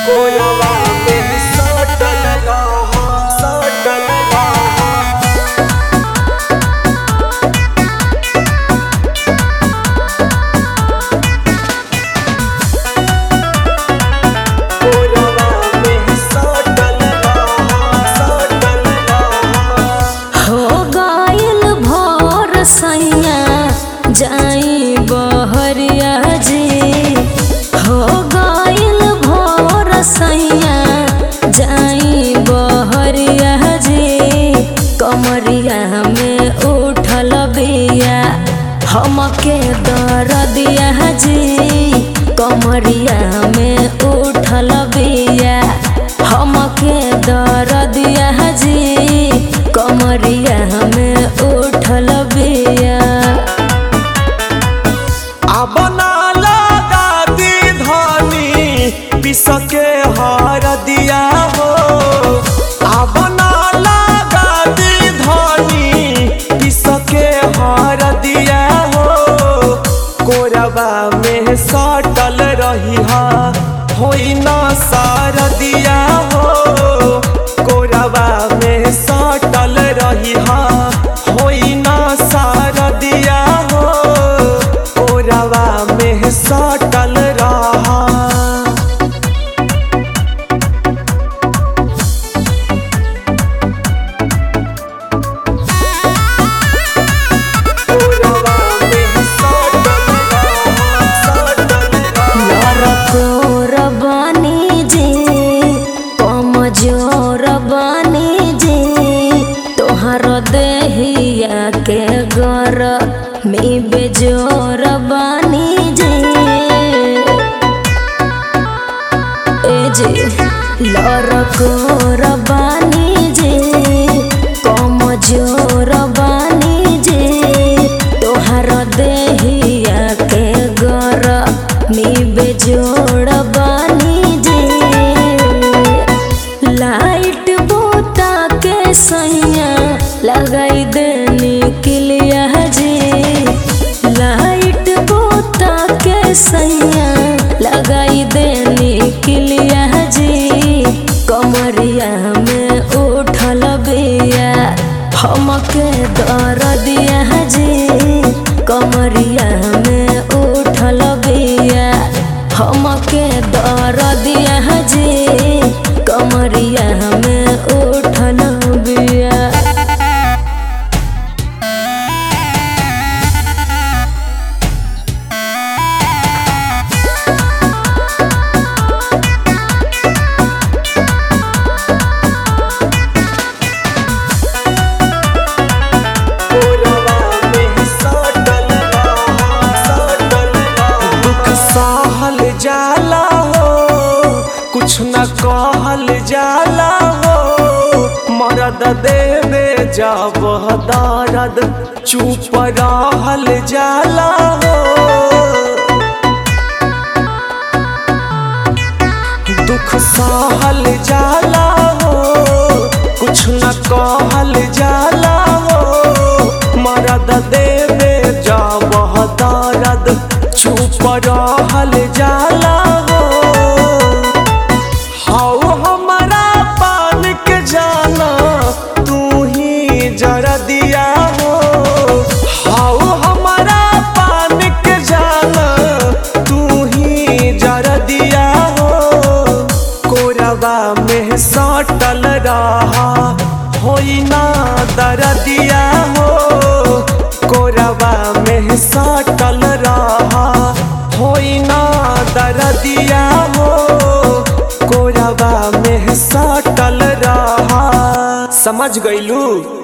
कोलवा में सटल रह सटल रह कोलवा में सटल रह सटल रह हो गइल भोर सैया जाई बहरिया जी हो गइल भोर सैया जाई बहरिया जी कमरिया में उठल बिया हमके दरदिया जी कमरिया में उठल बिया हमके दरदिया जी कमरिया में उठल बिया अब ना लगा दी धनी पिसके हर दिया हो अब ना लगा दी धनी पिसके हर दिया हो कोरबा में सटल रही हा होई ना सार दिया हो कोरबा में सटल रही हा होई ना सार दिया हो कोरबा में सटल रहा कोरबा में सटल रहा सटल रहा लरकोर बानी जी कमजोर बानी जी तोहर देहिया के गर में बेजोर बानी जी ए जी लरकोर बानी जी कमजोर बानी जी तोहर देहिया के गर में बेजोड़ बानी जी लाइट बोता के सैया लगाई देनी किलिया जी लाइट बोता के सैया लगाई देनी किलिया जी कमरिया में उठल बिया हमके दर दिया जी कमरिया में उठल बिया हमके दर दिया जी कमरिया में उठल बिया कोरबा में सटल रहा सटल रहा दुख सहल जाला हो कुछ न कहल जाला हो मरद देवे जब दर्द चुप रहल जाला हो दुख सहल जाला हो कुछ न कहल जाला हो मरद देवे जब दर्द चुप रहल जाला हो हाउ हमारा पान के जाना तू ही जरा दिया हो हाउ हमारा पान के जाना तू ही जरा दिया हो कोरबा में सटल रहा होई ना दरदिया हो कोरबा में सटल रहा होई ना दरदिया हो कोरबा में सटल रहा समझ गईलू